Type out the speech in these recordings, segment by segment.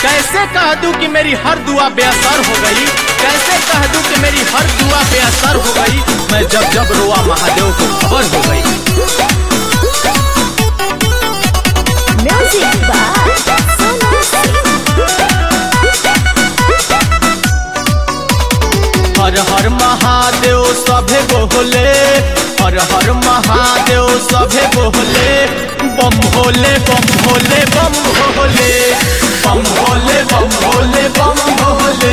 कैसे कह दूं कि मेरी हर दुआ बेअसर हो गई कैसे कह दूं कि मेरी हर दुआ बेअसर हो गई मैं जब जब रोआ महादेव को खबर हो गई Music by Sonu Singh. हर हर महादेव सभे बोले हर हर महादेव सभे बोले बम भोले बम भोले बम भोले बम भोले बम भोले बम भोले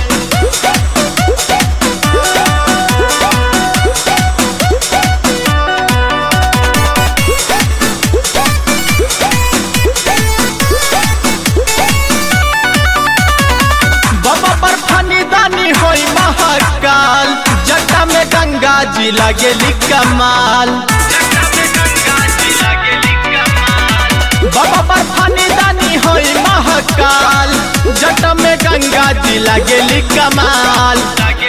बाबा पर फनी दानी होई महाकाल जटा में गंगा जी लगेली कमाल बाबा पर फनी दानी होई महाकाल जटा में गंगा जी लगेली कमाल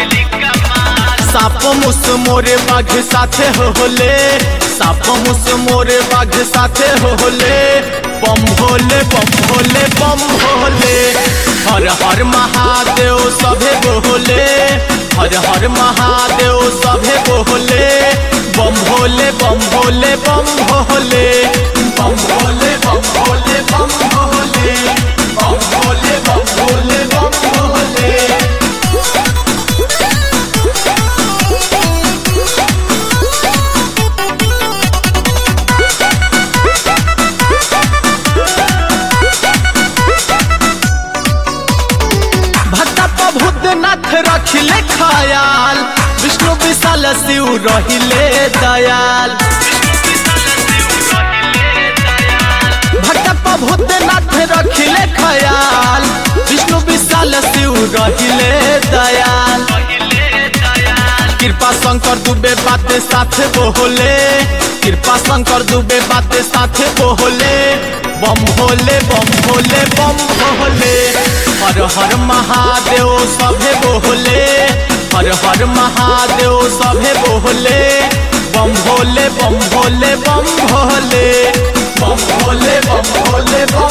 साप मुस मोरे बाघ साथे होले साप मुस मोरे बाघ साथे होले बम भोले बम भोले बम भोले हर हर महादेव सभे बोले हर हर महादेव सभे बोले बम भोले बम भोले बम भोले बम भोले बम भोले बम भोले बम भोले बम भोले बम भोले भक्ता प्रभुनाथ रखिले खयाल विष्णु विशाल शिव रहिले दयाल भक्ता प्रभुनाथ रखिले खयाल विष्णु विशाल शिव रहिले दयाल कृपा शंकर दुबे बाते साथे बोले कृपा शंकर दुबे बाते साथे बोले बम भोले बम भोले बम भोले हर हर महादेव सभे बोले हर हर महादेव सभे बोले बम भोले बम भोले बम भोले बम भोले बम भोले बम